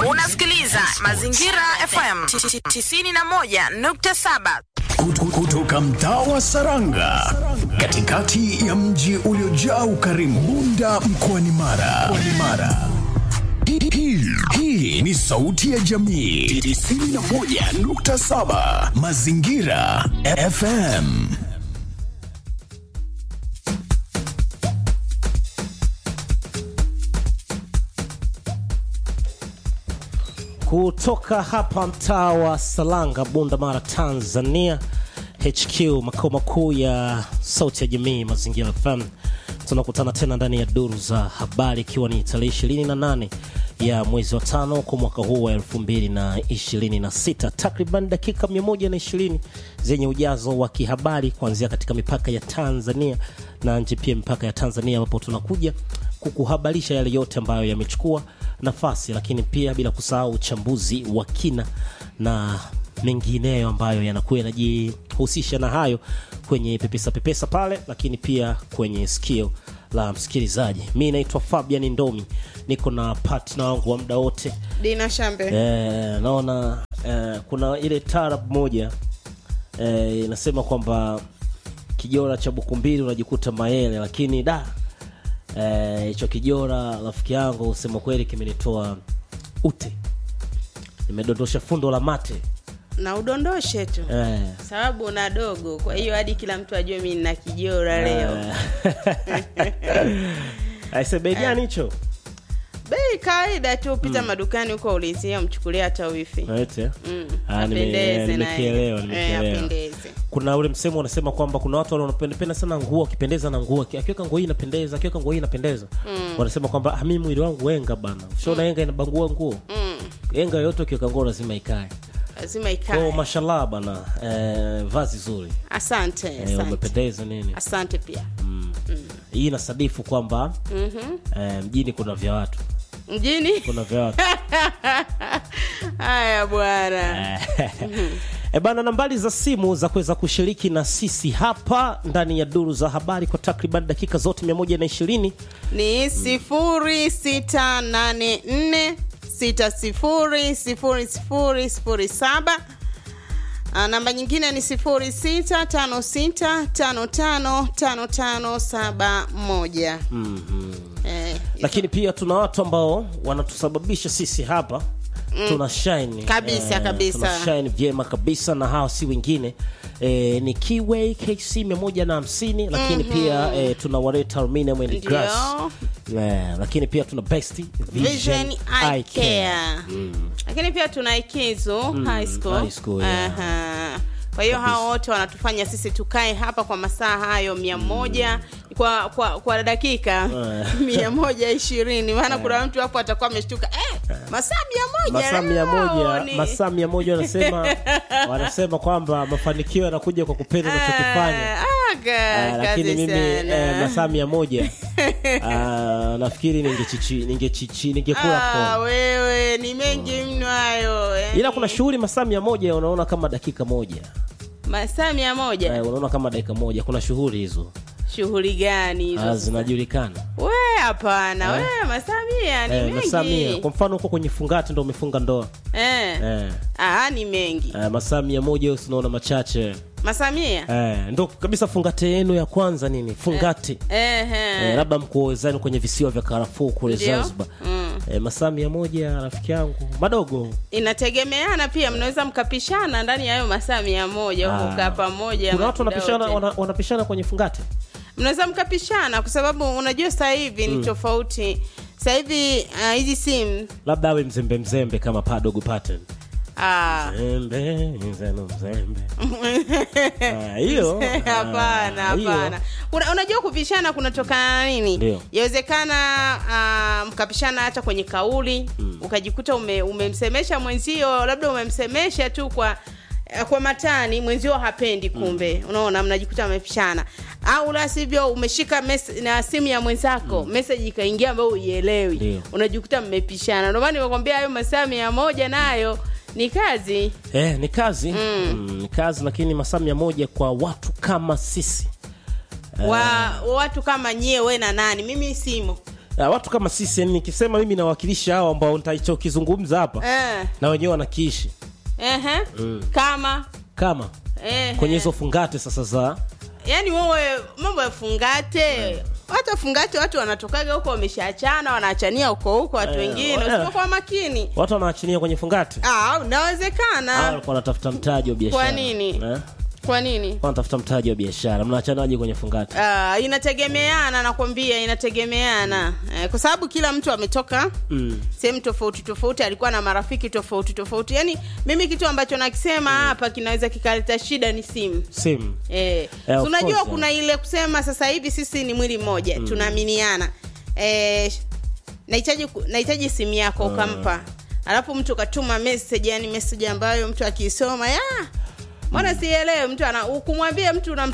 Unasikiliza Mazingira FM 91.7. Kut- kutoka mtaa wa Saranga katikati ya mji uliojaa ukarimu Bunda mkoani Mara. Mkoani Mara. Hii- hii- Hii ni sauti ya jamii 91.7 Mazingira FM. kutoka hapa mtaa wa Salanga, Bunda Mara, Tanzania, HQ makao makuu ya sauti ya jamii Mazingira FM. Tunakutana tena ndani ya duru za habari, ikiwa ni tarehe 28 ya mwezi wa tano kwa mwaka huu wa 2026, takriban dakika 120 zenye ujazo wa kihabari kuanzia katika mipaka ya Tanzania na nje pia mipaka ya Tanzania, ambapo tunakuja kukuhabarisha yale yote ambayo yamechukua nafasi, lakini pia bila kusahau uchambuzi wa kina na mengineyo ambayo yanakuwa yanajihusisha na hayo kwenye pepesa pepesa pale, lakini pia kwenye sikio la msikilizaji. Mi naitwa Fabian Ndomi, niko na partner wangu wa muda wote Dina Shambe. eh, naona eh, kuna ile tarab moja eh, inasema kwamba kijora cha buku mbili unajikuta mayele, lakini da eh, hicho kijora rafiki yangu sema kweli kimenitoa ute, nimedondosha fundo la mate na udondoshe tu eh, sababu una dogo, kwa hiyo hadi kila mtu ajue mi nina kijora leo. aise bei gani hicho Bei kawaida tu, pita madukani huko ulizia, mchukulia hata wifi Ete? Mm, Ah, nime- apendeze naye. nimekielewa, Eh, nimekielewa. apendeze. kuna ule msemo unasema kwamba kuna watu wanapenda sana nguo akipendeza na nguo akiweka nguo hii inapendeza akiweka nguo hii inapendeza wanasema kwamba ah, mimi mwili wangu wenga bana ushaona enga inabangua nguo Mm, enga yote ukiweka nguo lazima ikae lazima kwao ikae. mashallah bana eh, vazi zuri Asante, eh, asante, umependeza nini asante pia. hii inasadifu kwamba Mhm. eh, mjini kuna vya watu Mjini kuna vya watu haya bwana, E bana, nambari za simu za kuweza kushiriki na sisi hapa ndani ya duru za habari kwa takriban dakika zote 120 ni sifuri sita nane nne sita sifuri sifuri sifuri sifuri saba Ah, namba nyingine ni sifuri sita tano sita tano tano tano tano saba moja Eh, lakini pia tuna watu ambao wanatusababisha sisi hapa tuna shine Kabisa, kabisa. tuna shine vyema kabisa na hawa si wengine eh, ni Kiway KC 150 lakini pia eh, tuna Wareta Aluminium and Ndio. Glass eh, lakini pia tuna Best Vision, Vision Eye Care. lakini pia tuna ikizo high school, high school, yeah. Aha. kwa hiyo hao wote wanatufanya sisi tukae hapa kwa masaa hayo mia moja kwa, kwa, kwa dakika mia moja ishirini maana kuna mtu hapo atakuwa ameshtuka eh, masaa mia moja masaa mia leo moja ni- masaa mia moja wanasema wanasema kwamba mafanikio yanakuja kwa kupenda unachokifanya Ah, ga- Ah, lakini kazi mimi sana. eh, masaa mia moja ah, nafikiri ningechichi ningechichi ningekula Ah, kona wewe ni mengi mno hayo yani. ila kuna shughuli masaa mia moja unaona kama dakika moja masaa mia moja eh, unaona kama dakika moja kuna shughuli hizo shughuli gani hizo ah, sasa? zinajulikana we hapana we masaa mia ni eh, masaa mia mengi kwa mfano huko kwenye fungati ndo umefunga ndoa eh. eh, Ah, ni mengi eh, masaa mia moja usi unaona machache masaa mia eh, ndo kabisa fungate yenu ya kwanza nini fungate Ehe. eh, labda mkuozani kwenye visiwa vya karafuu kule Ndio. zanzibar Mm. eh, masaa mia moja rafiki yangu madogo inategemeana pia mnaweza mkapishana ndani ya hayo masaa mia moja Ah. kukaa pamoja kuna watu muda wanapishana wote. wana, wanapishana kwenye fungate mnaweza mkapishana kwa sababu unajua sasa hivi ni tofauti sasa hivi ah, hizi simu labda awe mzembe mzembe kama padogo pattern ah, Mzembe, mzeno mzembe Ah, hiyo hapana ah, hiyo. hapana Una, unajua kupishana kunatokana na nini Ndio. yawezekana uh, mkapishana hata kwenye kauli ukajikuta ume, umemsemesha mwenzio labda umemsemesha tu kwa eh, kwa matani mwenzio hapendi kumbe unaona mnajikuta mmepishana au la sivyo umeshika mes- na simu ya mwenzako message ikaingia ambayo uielewi Ndio. unajikuta mmepishana ndio maana nimekwambia hayo masaa mia moja nayo ni kazi eh, ni kazi mm. ni kazi lakini masaa mia moja kwa watu kama sisi wa watu kama nyie we na nani mimi simo Ah, watu kama sisi yani nikisema mimi nawakilisha hao ambao nitachokizungumza hapa eh. na wenyewe wanakiishi Ehe. kama kama Ehe. kwenye hizo fungate sasa za yaani wewe mambo ya fungate hata fungate watu wanatokaga huko wameshaachana wanaachania huko huko watu Eh, wengine eh. usipokuwa makini watu wanaachinia kwenye fungate ah, Hao unawezekana walikuwa wanatafuta mtaji wa biashara Kwa nini? eh? kwa nini wanatafuta mtaji wa biashara mnaachanaje kwenye fungate Uh, inategemeana nakwambia inategemeana eh, kwa sababu kila mtu ametoka mm. sehemu tofauti tofauti alikuwa na marafiki tofauti tofauti yaani mimi kitu ambacho nakisema hapa kinaweza kikaleta shida ni simu simu Eh, Yeah, so of unajua course, kuna ile kusema sasa hivi sisi ni mwili mmoja tunaaminiana eh, nahitaji ku- nahitaji simu yako ukampa alafu mtu katuma message yani message ambayo mtu akiisoma ya mbona sielewe mtu ana kumwambia mtu unam